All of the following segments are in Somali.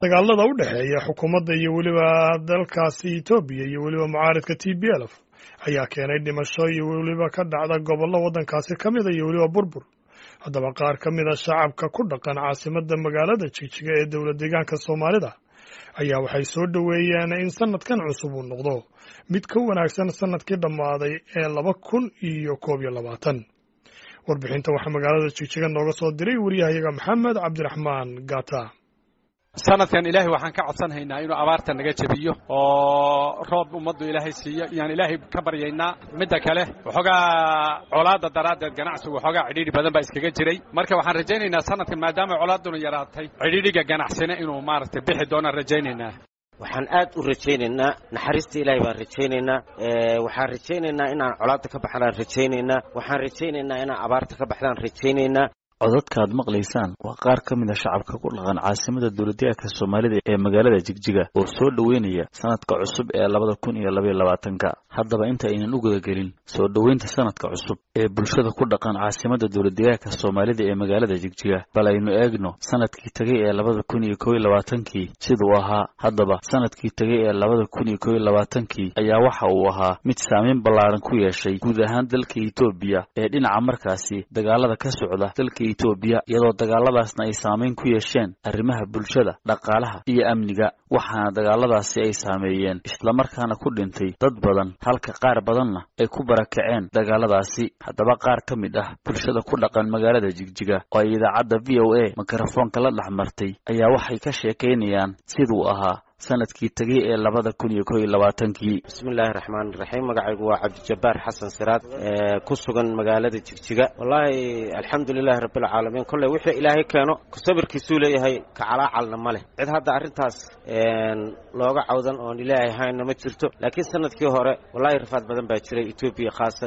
dagaalada u dhexeeya xukuumadda iyo weliba dalkaasi etoobiya iyo weliba mucaaridka t b lf ayaa keenay dhimasho iyo weliba ka dhacda gobollo waddankaasi ka mida iyo weliba burbur haddaba qaar ka mida shacabka ku dhaqan caasimadda magaalada jigjiga ee dowlad deegaanka soomaalida ayaa waxay soo dhoweeyeen in sanadkan cusub uu noqdo mid ka wanaagsan sanadkii dhammaaday ee laba kun iyo koob iyo labaatan warbixinta waxaa magaalada jigjiga nooga soo diray waryahayaga maxamed cabdiraxmaan gata sanadkan ilaahay waxaan ka codsanhaynaa inuu abaarta naga jebiyo oo roob ummaddu ilaahay siiyo yaan ilaahay ka baryaynaa midda kale waxoogaa colaadda daraaddeed ganacsigu waxoogaa cidhiidhi badan baa iskaga jiray marka waxaan rajaynaynaa sanadkan maadaama colaadduna yaraatay cidhiidhiga ganacsina inuu maaragtay bixi doonaan rajaynaynaa waxaan aad u rajaynaynaa naxariista ilaahay baan rajaynaynaa waxaan rajaynaynaa inaan colaadda ka baxnaan rajaynaynaa waxaan rajaynaynaa inaan abaarta ka baxdaan rajaynaynaa codadka aad maqlaysaan waa qaar ka mid a shacabka ku dhaqan caasimada dowladdeegaanka soomaalida ee magaalada jigjiga oo soo dhoweynaya sanadka cusub ee labada kun iyo labaiyo labaatanka haddaba inta aynan u gudagelin soo dhoweynta sanadka cusub ee bulshada ku dhaqan caasimada dowladdeegaanka soomaalida ee magaalada jigjiga bal aynu eegno sanadkii tegay ee labada kun iyo kob iyo labaatankii siduu ahaa haddaba sanadkii tegay ee labada kun iyo kob iyo labaatankii ayaa waxa uu ahaa mid saameyn ballaaran ku yeeshay guud ahaan dalka etoobiya ee dhinaca markaasi dagaalada ka socda dalka etoobiya iyadoo dagaaladaasna ay saameyn ku yeesheen arrimaha bulshada dhaqaalaha iyo amniga waxaana dagaaladaasi ay saameeyeen islamarkaana ku dhintay dad badan halka qaar badanna ay ku barakaceen dagaaladaasi haddaba qaar ka mid ah bulshada ku dhaqan magaalada jigjiga oo ay idaacadda v o a mikrofoonka la dhex martay ayaa waxay ka sheekaynayaan siduu ahaa sanadkii tegay ee labada kun iyo kob iyo labaatankii bismillaahi raxmaani raxiim magacaygu waa cabdijabbaar xasan siraad ku sugan magaalada jigjiga wallaahi alxamdulilahi rabbilcaalamiin kolley wixii ilaahay keeno sabirkiisuu leeyahay kacalaacalna ma leh cid hadda arrintaas looga cawdan oon ilaahay hayna ma jirto laakiin sanadkii hore wallahi rafaad badan baa jiray etoobiya khaasa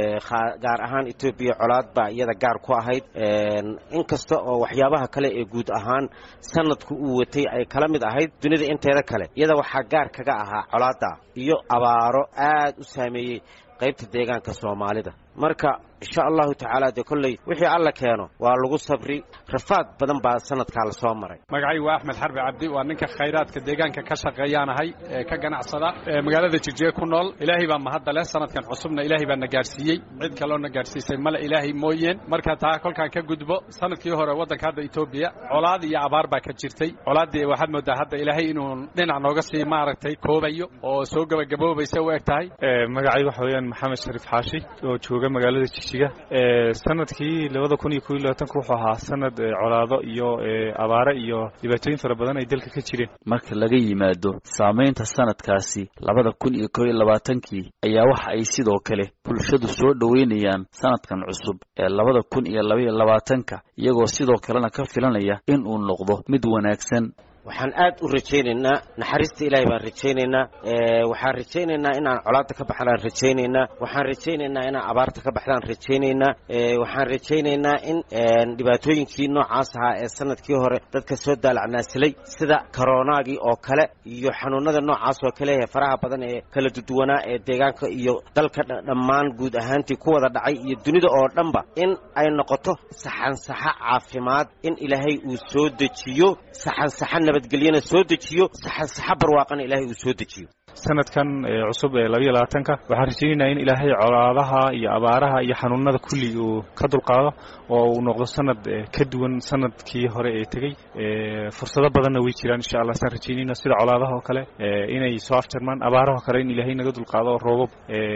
gaar ahaan etoobiya colaad baa iyada gaar ku ahayd inkasta oo waxyaabaha kale ee guud ahaan sanadku uu watay ay kala mid ahayd dunida inteeda kale iyada waxaa gaar kaga ahaa colaadda iyo abaaro aad u saameeyey qaybta deegaanka soomaalida marka insha allahu tacaala dee kolley wixii alla keeno waa lagu sabri rafaad badan baa sanadkaa la soo maray magacaygu waa axmed xarbi cabdi waa ninka khayraadka deegaanka ka shaqeeyaanahay ee ka ganacsada ee magaalada jigjiga ku nool ilaahay baa mahadda leh sanadkan cusubna ilaahay baa na gaadhsiiyey cid kaloo na gaadhsiisay male ilaahay mooyeen marka taa kolkaan ka gudbo sanadkii hore waddanka hadda etoobiya colaad iyo abaar baa ka jirtay colaaddii waxaad moodaa hadda ilaahay inuu dhinac nooga sii maaragtay koobayo oo soo gebagaboobaysa u eg tahay magacay waxa weeyaan maxamed shariif xaashi oo jooga magaalada jigjiga sanadkii labada kun iyo kob iyo labaatanka wuxuu ahaa sanad colaado iyo abaare iyo dhibaatooyin fara badan ay dalka ka jireen marka laga yimaado saamaynta sanadkaasi labada kun iyo kob iyo labaatankii ayaa waxa ay sidoo kale bulshadu soo dhoweynayaan sanadkan cusub ee labada kun iyo labaiyo labaatanka iyagoo sidoo kalena ka filanaya in uu noqdo mid wanaagsan waxaan aad u rajaynaynaa naxariista ilaahay baan rajaynaynaa waxaan rajaynaynaa inaan colaadda ka baxdaan rajaynaynaa waxaan rajaynaynaa inaan abaarta ka baxdaan rajaynaynaa waxaan rajaynaynaa in dhibaatooyinkii noocaas ahaa ee sanadkii hore dadka soo daalacnaasilay sida koronaagii oo kale iyo xanuunada noocaas oo kale ee faraha badan ee kala duduwanaa ee deegaanka iyo dalka dhammaan guud ahaantii ku wada dhacay iyo dunida oo dhanba in ay noqoto saxansaxo caafimaad in ilaahay uu soo dejiyo saxansaxa nabadgelyana soo dejiyo saxansaxa barwaaqana ilaahay uu soo dejiyo sanadkan cusub ee labaiyo labaatanka waxaan rajaynaynaa in ilaahay colaadaha iyo abaaraha iyo xanuunada kulli uu ka dulqaado oo uu noqdo sanad ka duwan sanadkii hore ee tegey fursado badanna way jiraan insha allah saan rajaynayna sida colaadaha oo kale inay soo afjarmaan abaaraha kale in ilaahay naga dulqaado oo roobab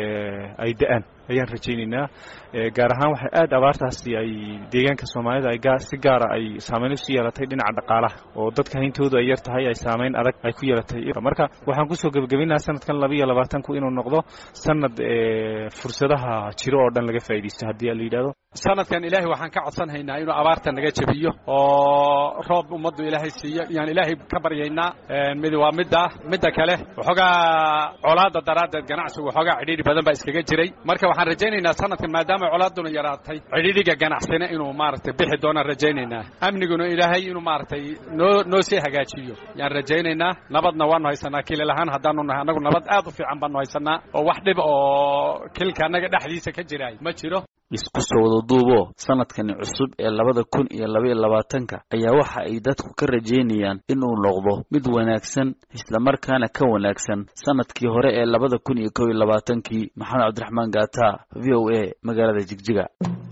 ay da-aan ayaan rajaynaynaa gaar ahaan waxay aad abaartaasi ay deegaanka soomaalida ay si gaara ay saameyn usi yeelatay dhinaca dhaqaalaha oo dadka hayntoodu ay yar tahay ay saameyn adag ay ku yeelatay marka waxaan kusoo gebagabaynaha sanadkan labaiyo labaatanku inuu noqdo sanad fursadaha jiro oo dhan laga faaidaysto haddii la yidhahdo sanadkan ilaahay waxaan ka codsanhaynaa inuu abaarta naga jebiyo oo roob ummaddu ilaahay siiyo yaan ilaahay ka baryaynaa mid waa midda midda kale waxoogaa colaadda daraaddeed ganacsigu waxoogaa cidhiidhi badan baa iskaga jiray marka waxaan rajaynaynaa sanadkan maadaama colaadduna yaraatay cidhiidhiga ganacsina inuu maaragtay bixi doonaan rajaynaynaa amniguna ilaahay inuu maaragtay noo noo sii hagaajiyo yaan rajaynaynaa nabadna waanu haysanaa kilil ahaan haddaanu nahay annagu nabad aad u fiican baanu haysanaa oo wax dhib oo kilka annaga dhexdiisa ka jiraay ma jiro isku soo wada duubo sanadkani cusub ee labada kun iyo labaiyo labaatanka ayaa waxa ay dadku ka rajaynayaan inuu noqdo mid wanaagsan islamarkaana ka wanaagsan sanadkii hore ee labada kun iyo kow iyo labaatankii maxamed cabdiraxmaan gaata v o a magaalada jigjiga